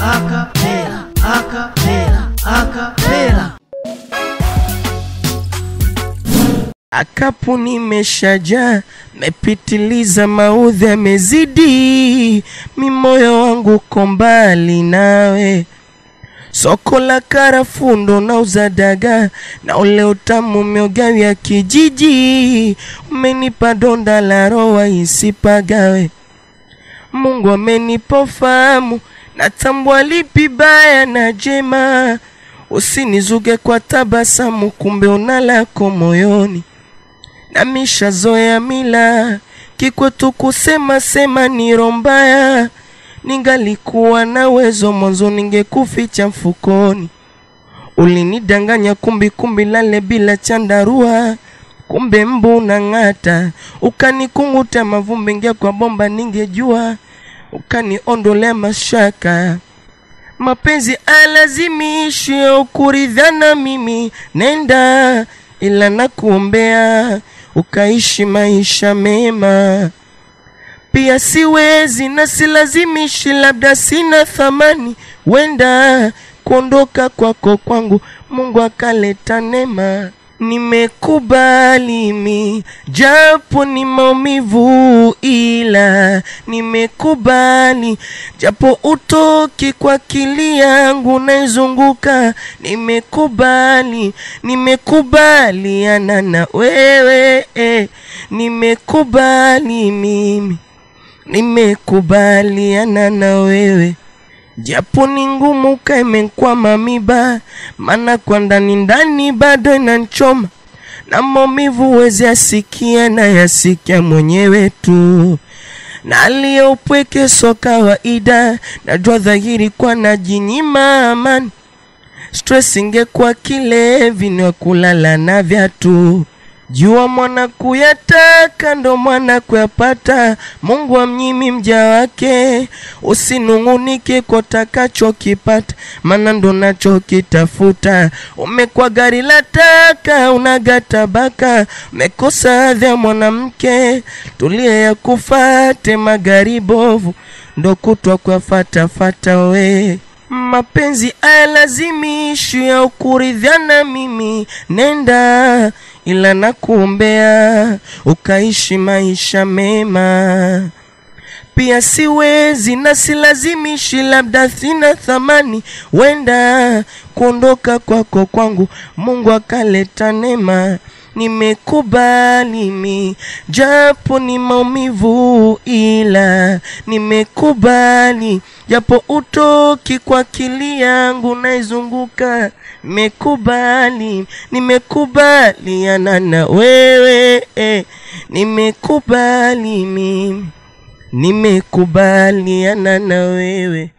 acapela, acapela, acapela. Akapu nimeshajaa, mepitiliza, maudhi yamezidi, mimoyo wangu uko mbali nawe. Soko la karafuu ndo nauza dagaa na ule utamu miogawi ya kijiji, umenipa donda la roho isipagawe. Mungu amenipa ufahamu, natambua lipi baya na jema. Usinizuge kwa tabasamu, kumbe una lako moyoni. Namishazoea mila kikwetu kusema sema ni roho mbaya. Ningalikuwa na uwezo mwanzo, ningekuficha mfukoni. Ulinidanganya kumbi kumbi, lale bila chandarua, kumbe mbu unang'ata. Ukanikunguta mavumbi, ingia kwa bomba, ningejua. Ukaniondolea mashaka mapenzi alazimishi ukuridhana mimi nenda ila nakuombea ukaishi maisha mema pia siwezi na silazimishi labda sina thamani wenda kuondoka kwako kwangu mungu akaleta neema nimekubali mi japo ni maumivu ila nimekubali japo utoki kwa akili yangu naizunguka nimekubali nimekubaliana na wewe eh. nimekubali mimi nimekubaliana na wewe japo ni ngumu kaimenkwama miba, maana kwa ndani ndani bado inanchoma na maumivu wezi asikia na yasikia mwenyewe tu na aliyopweke so kawaida, najua dhahiri kwa najinyima amani. Stress ingekuwa kilevi ni wa kulala na vyatu jua mwana kuyataka ndo mwana kuyapata. Mungu amnyimi mja wake, usinung'unike kwa utakachokipata, maana ndo nachokitafuta. Umekuwa gari la taka, unagatabaka, umekosa hadhi ya mwanamke, tulie ya kufate magari bovu, ndo kutwa kwa fatafata we mapenzi ayalazimishi ya ukuridhiana mimi nenda ila nakuombea ukaishi maisha mema pia siwezi na silazimishi labda sina thamani wenda kuondoka kwako kwangu mungu akaleta neema nimekubali mi japo ni maumivu ila nimekubali japo utoki kwa akili yangu naizunguka nimekubali nimekubaliana na wewe eh. nimekubali mimi nimekubaliana na wewe